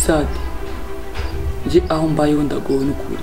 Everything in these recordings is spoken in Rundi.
sade nje aho mbayeho ndagowe n'ukuri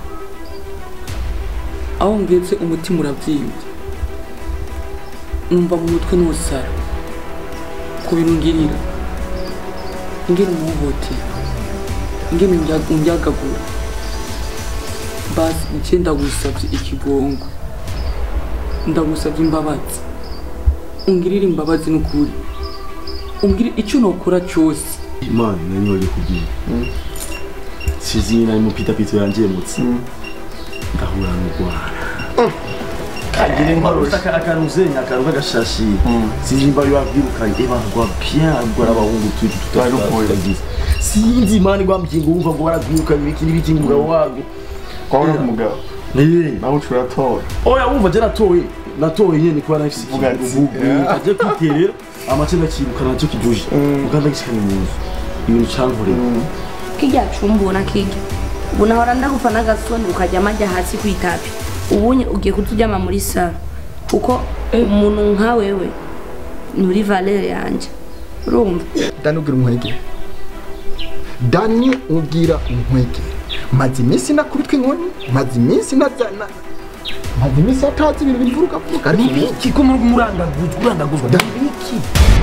aho ngeze umutima uravyimbye numva mu mutwe nosara ku bintu ngirira ingene umuhohotera ingene umbya- umbyagagura basi nje ndagusavye ikigongo ndagusavye imbabazi ungirire imbabazi n'ukuri umbwire icyo nokora cyose imana nari waje kubwira sizi nari mu pitapito yanjemutse ndahura n'urwara kagira inkuru akaruzenya akantu k'agashashi sinzi imba yabyirukanye eba rwa bien rwara abahungu tutu tutagize sinzi imana igwambye ngo wumva ngo warabwirukanye ibiki n'ibiki umugabo wago kwabona umugabo eh nawe uca uratora oya wumva je natowe natowe nyene kuba nafise Uvuga ati, ikintu eh. aje kwiterera amace ndakirukana nacyo kiduje muganda gishikanye mu nzu ibintu cankoreye kirya cumbona kirya ubu nahora ndagufa n'agasoni ukajya amajya hasi ku itapi ubunye ugiye kuturyama muri saro kuko umuntu nka wewe nturi valere yanje urumva dani ubwira umwegere dani ubwira umwegere maze iminsi nakubitwa inkoni maze iminsi narya na maze iminsi atazi ibintu bivuruga vuga ariko ubu iki ko muri murandaguzwa urandaguzwa dani iki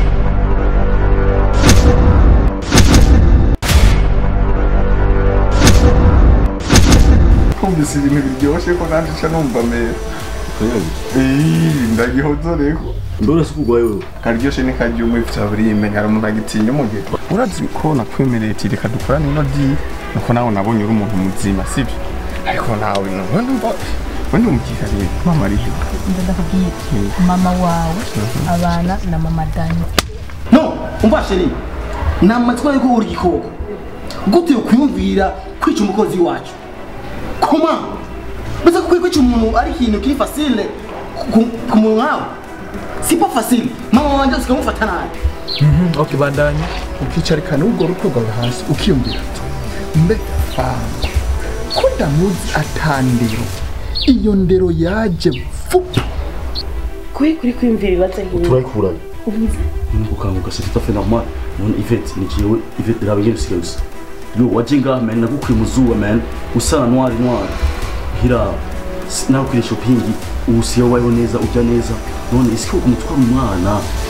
kumvise ibintu biryoshye ko nanjye nca numva meza Ii, ndagihozoreko ndora sikugwaye wewe karyoshe ni karyo umwe vya burime hari umuntu agitinya umugero urazi ko nakwemereye ati reka dukorane ino diri nuko nawe nabonye uri umuntu muzima sibyo ariko nawe nawe ndumva we ndumvira rero mama ari he ndakubwiye mama wawe abana na mama dani no umva sheri ni amatsiko yuko uri igikoko gute ukwiyumvira kwica umukozi wacu koma mbese ko kwica umuntu ari ikintu kiri fasile ku- ku muntu nkawe sipo fasile mama wanjye usikamufata nabi ok bandanya ukicarikana urwo ruko rwawe hasi ukiyumvira ati mbe fanga ko ndamuzi atandero iyo ndero yaje vuba kuri kuri kwiyumvira ibibazo nk'ibi turayikuranye nuko kanguka c'est tout à fait normal none Yvette ni jewe Yvette rabe ngene usigaye usa yo waje ngaha man nagukuye mu zuba man usana noir noir hira nawe kuri shopping ubu siyo wayo neza ujya neza none isi ko umutwara umwana